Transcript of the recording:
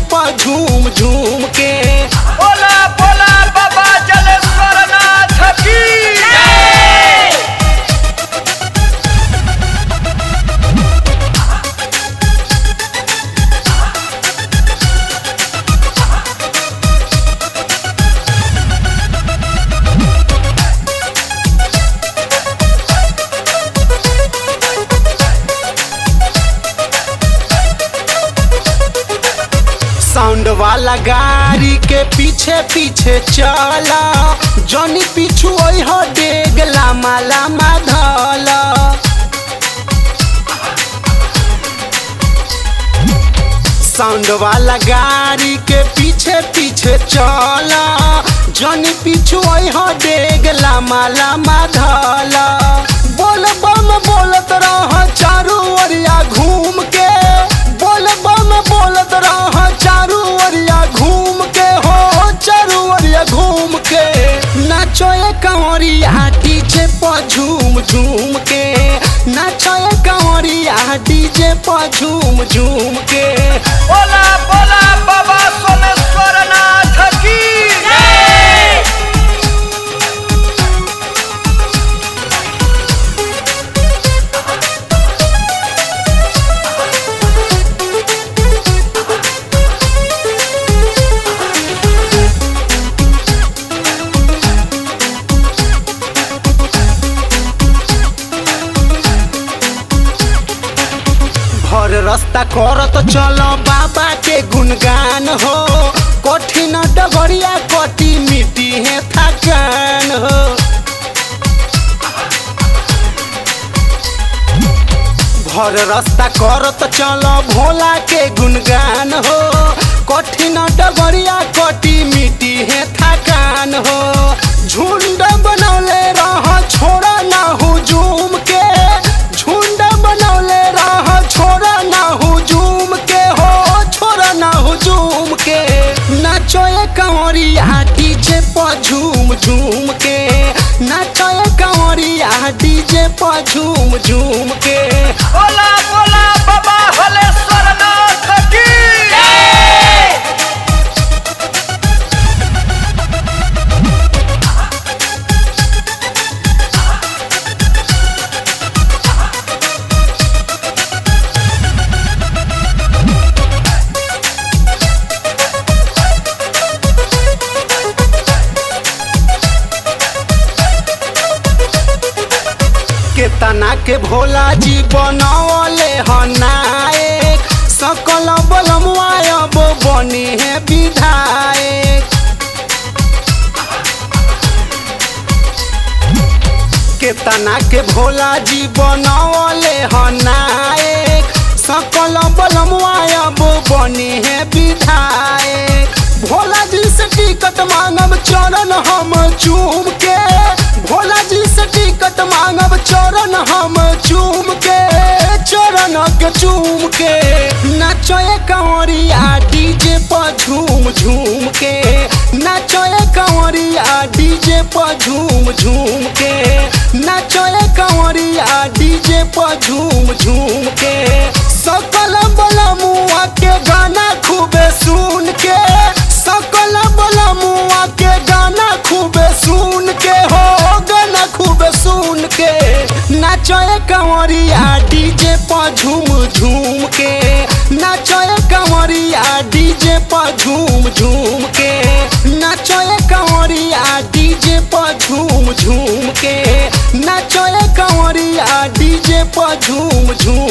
पर झूम झूम के बोला बोला बाबा जलेश्वर नाथ की साउंड वाला गाड़ी के पीछे पीछे चला जनी पीछू हो डेग लामा लामा धला साउंड वाला गाड़ी के पीछे पीछे चला जनी पीछू हो डेग लामा लामा धला बोल बम बोलत रह चारू ओरिया घूम के बोल बम बोलत रह चारू ओरिया घूम के हो चारू ओरिया घूम के नाचो ये कंवरिया डीजे पर झूम झूम के नाचो ये कंवरिया डीजे पर झूम झूम के बोला बोला बाबा सोमेश्वर नाथ की भर रास्ता करत चलो बाबा के गुणगान हो कठिन डगरिया कटी मिट्टी है थकान हो भर रास्ता करत चलो भोला के गुणगान हो कठिन डगरिया कटी मिट्टी है थकान हो झुंड बनौले रह छोड़ा ना हुजूम के झुंड बनौले रह छोड़ा ना हुजूम के हो छोड़ा ना हुजूम के नाचो ये कंवरिया डीजे पर झूम झूम के नाचो ये कंवरिया डीजे पर झूम झूम के बोला बोला बाबा हलेश्वर नाथ की केतना के भोला जी बनौले हनायक सकल बलमुआब बनी है विधायक केतना के भोला जी बनौले हनायक सकल बलमुआब बनी है विधायक भोला जी से टिकट मांगब चरण हम चूम के भोला जी से टिकट मांगब चरण हम चूम के चरण के चूम के नाचो ये कंवरिया डीजे पर झूम झूम के नाचो ये कंवरिया डीजे पर झूम झूम के नाचो ये कंवरिया डीजे पर झूम झूम के सकल बलमुआ के गाना खूबे सुन के सकल बलमुआ के गाना खूबे सुन के हो गाना खूबे सुन के नाचो ये कंवरिया डीजे पर झूम झूम के नाचो ये कंवरिया डीजे पर झूम झूम के नाचो ये कंवरिया डीजे पर झूम झूम के नाचो ये कंवरिया डीजे पर झूम झूम